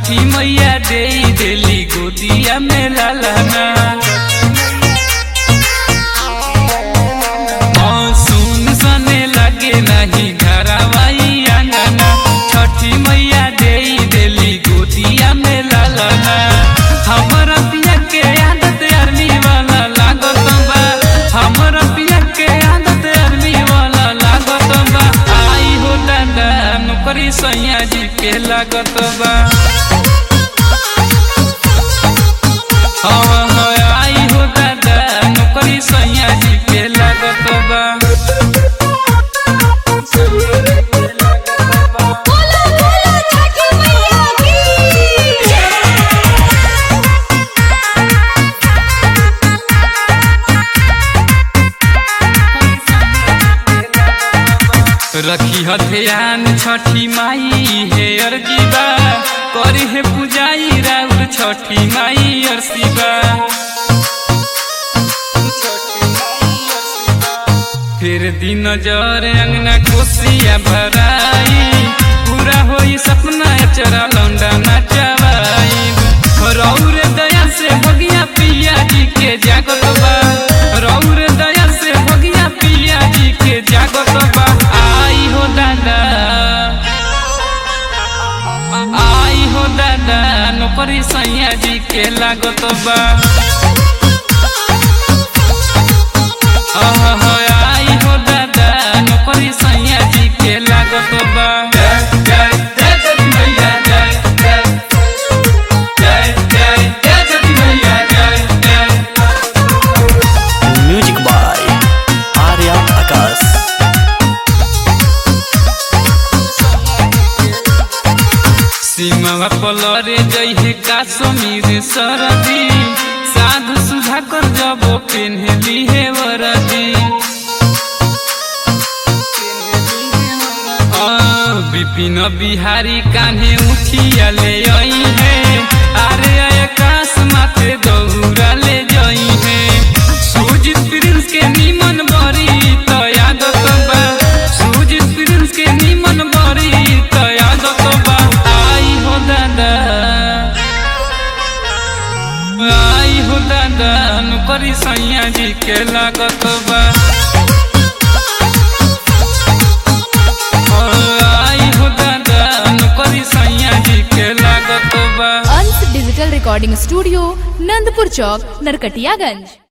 छठी मैया दे देली गोदिया में लालाना सुन सने लगे नहीं घरवाई आंगना छठी मैया दे देली गोदिया में लालाना हमर पिया के आदत आर्मी वाला लागत बा हमर पिया के आदत आर्मी वाला लागत बा आई हो दादा नौकरी सैया जी के लागत बा हाँ, हाँ, आई हो दादा नौकरी सैया जी के लागत बा बोलो बोलो छठी मैया की रखी हथियान छठी माई हे अर्जीबा करी हे पूजाई राउर छठी माई अर्सीबा फिर दिन नजर अंगना कोसिया भराई पूरा होई सपना चरा लौंडा नचवाई रौर दया से भगिया पिया जी के जागत बा रौर दया से भगिया पिया जी के जागत बा आई हो दादा आई हो दादा नौकरी सैया जी के लागत बा आहा, आई हो दादा नौकरी सैया जी के लागत बा जय जय जय छठी मैया जय जय जय जय जय छठी मैया जय जय म्यूजिक बाय आर्या आकाश सीमा पलरे जइहे काश्मीर सरदी साधु सुधा कर जब पेन्हली हे वरदी आ, विपिन बिहारी कान्हे उठिया ले आई है अरे आकाश माथे दौरा ले जई है सुजित प्रिंस के निमन बरी तो यादत बा सुजित प्रिंस के निमन बरी तो यादत बा आई हो दादा आई हो दादा नौकरी सैया जी के लागत बा आई हो दादा नौकरी सैया जी के लागत बा Ansh digital recording studio Nandpur चौक नरकटियागंज